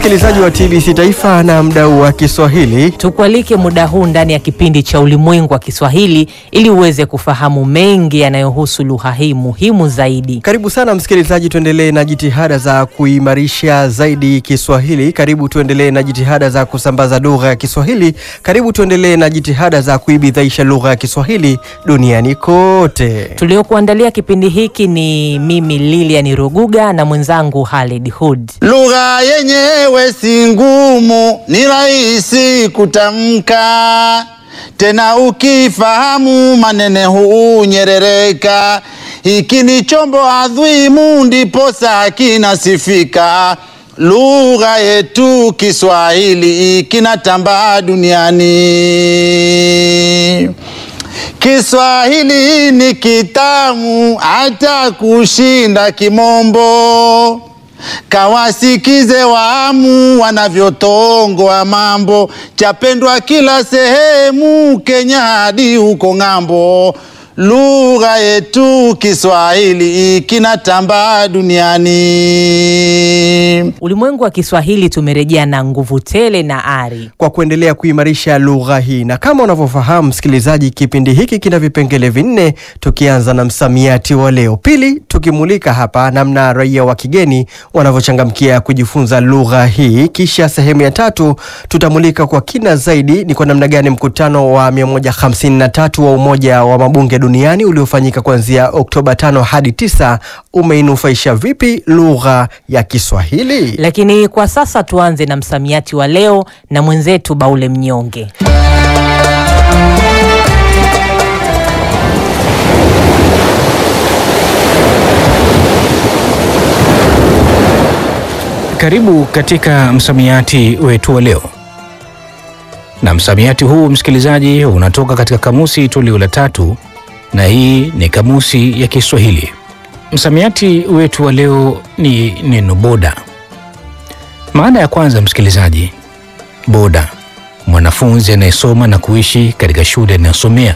msikilizaji wa TBC Taifa na mdau wa Kiswahili. Tukualike muda huu ndani ya kipindi cha Ulimwengu wa Kiswahili ili uweze kufahamu mengi yanayohusu lugha hii muhimu zaidi. Karibu sana msikilizaji, tuendelee na jitihada za kuimarisha zaidi Kiswahili. Karibu tuendelee na jitihada za kusambaza lugha ya Kiswahili. Karibu tuendelee na jitihada za kuibidhaisha lugha ya Kiswahili duniani kote. Tuliokuandalia kipindi hiki ni mimi Lilian Ruguga na mwenzangu Halid Hood. Lugha yenyewe si ngumu, ni rahisi kutamka, tena ukifahamu manene hunyerereka. Hiki ni chombo adhimu, ndiposa kinasifika. Lugha yetu Kiswahili kinatambaa duniani. Kiswahili ni kitamu hata kushinda Kimombo. Kawasikize waamu wanavyotongoa mambo, chapendwa kila sehemu, Kenya hadi huko ng'ambo. Lugha yetu Kiswahili kinatambaa duniani. Ulimwengu wa Kiswahili tumerejea na nguvu tele na ari. kwa kuendelea kuimarisha lugha hii. Na kama unavyofahamu msikilizaji, kipindi hiki kina vipengele vinne, tukianza na msamiati wa leo. Pili, tukimulika hapa namna raia wa kigeni wanavyochangamkia kujifunza lugha hii. Kisha sehemu ya tatu tutamulika kwa kina zaidi ni kwa namna gani mkutano wa 153 wa Umoja wa Mabunge Duniani uliofanyika kuanzia Oktoba 5 hadi 9 umeinufaisha vipi lugha ya Kiswahili. Lakini kwa sasa tuanze na msamiati wa leo na mwenzetu Baule Mnyonge. Karibu katika msamiati wetu wa leo, na msamiati huu msikilizaji, unatoka katika kamusi toleo la tatu, na hii ni kamusi ya Kiswahili. Msamiati wetu wa leo ni neno boda. Maana ya kwanza, msikilizaji, boda, mwanafunzi anayesoma na kuishi katika shule anayosomea,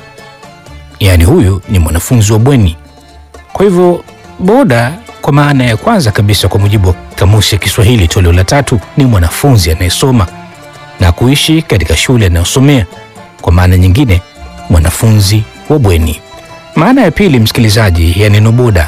yaani huyu ni mwanafunzi wa bweni. Kwa hivyo boda kwa maana ya kwanza kabisa kwa mujibu wa kamusi ya Kiswahili toleo la tatu ni mwanafunzi anayesoma na kuishi katika shule anayosomea. Kwa maana nyingine, mwanafunzi wa bweni. Maana ya pili, msikilizaji, ya neno boda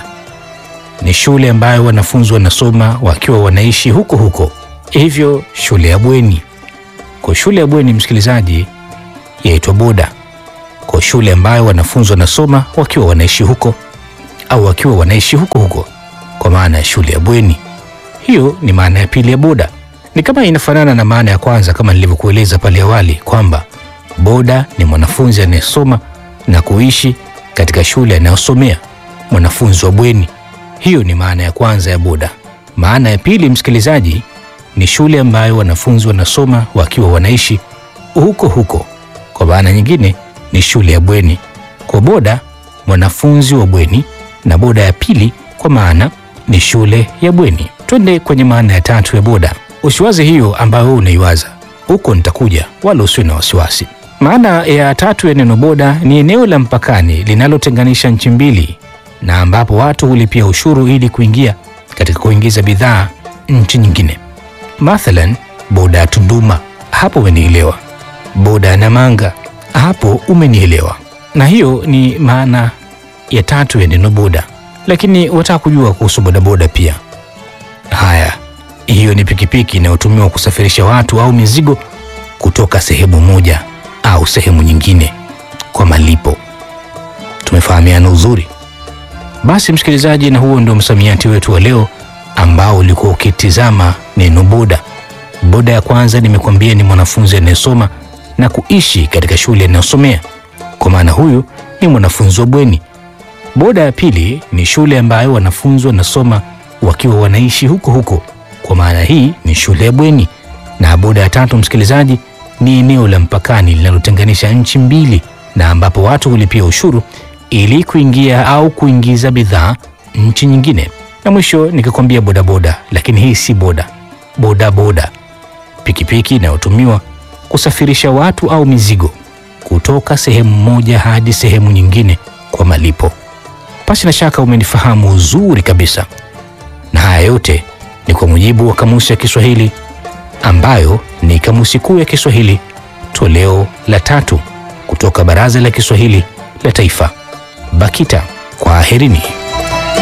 ni shule ambayo wanafunzi wanasoma wakiwa wanaishi huko huko, hivyo shule ya bweni. Kwa shule ya bweni, msikilizaji, yaitwa boda. Kwa shule ambayo wanafunzi wanasoma wakiwa wanaishi huko au wakiwa wanaishi huko huko kwa maana ya shule ya bweni. Hiyo ni maana ya pili ya boda. Ni kama inafanana na maana ya kwanza kama nilivyokueleza pale awali kwamba boda ni mwanafunzi anayesoma na kuishi katika shule anayosomea, mwanafunzi wa bweni. Hiyo ni maana ya kwanza ya boda. Maana ya pili, msikilizaji, ni shule ambayo wanafunzi wanasoma wakiwa wanaishi huko huko. Kwa maana nyingine ni shule ya bweni. Kwa boda, mwanafunzi wa bweni, na boda ya pili kwa maana ni shule ya bweni. Twende kwenye maana ya tatu ya boda. Usiwaze hiyo ambayo wewe unaiwaza, huko nitakuja, wala usiwe na wasiwasi. Maana ya tatu ya neno boda ni eneo la mpakani linalotenganisha nchi mbili, na ambapo watu hulipia ushuru ili kuingia katika kuingiza bidhaa nchi nyingine. Mathalan, boda ya Tunduma, hapo umenielewa. Boda ya Namanga, hapo umenielewa. Na hiyo ni maana ya tatu ya neno boda lakini wataka kujua kuhusu bodaboda pia. Haya, hiyo ni pikipiki inayotumiwa kusafirisha watu au mizigo kutoka sehemu moja au sehemu nyingine kwa malipo. Tumefahamiana uzuri? Basi msikilizaji, na huo ndio msamiati wetu wa leo ambao ulikuwa ukitizama neno boda. Boda ya kwanza nimekuambia ni mwanafunzi anayesoma na kuishi katika shule anayosomea, kwa maana huyu ni mwanafunzi wa bweni. Boda ya pili ni shule ambayo wanafunzi wanasoma wakiwa wanaishi huko huko, kwa maana hii ni shule ya bweni. Na boda ya tatu, msikilizaji, ni eneo la mpakani linalotenganisha nchi mbili, na ambapo watu hulipia ushuru ili kuingia au kuingiza bidhaa nchi nyingine. Na mwisho nikikwambia bodaboda, lakini hii si boda. Boda boda, pikipiki inayotumiwa kusafirisha watu au mizigo kutoka sehemu moja hadi sehemu nyingine kwa malipo. Pasi na shaka umenifahamu uzuri kabisa, na haya yote ni kwa mujibu wa kamusi ya Kiswahili ambayo ni Kamusi Kuu ya Kiswahili toleo la tatu kutoka Baraza la Kiswahili la Taifa, BAKITA. Kwaherini.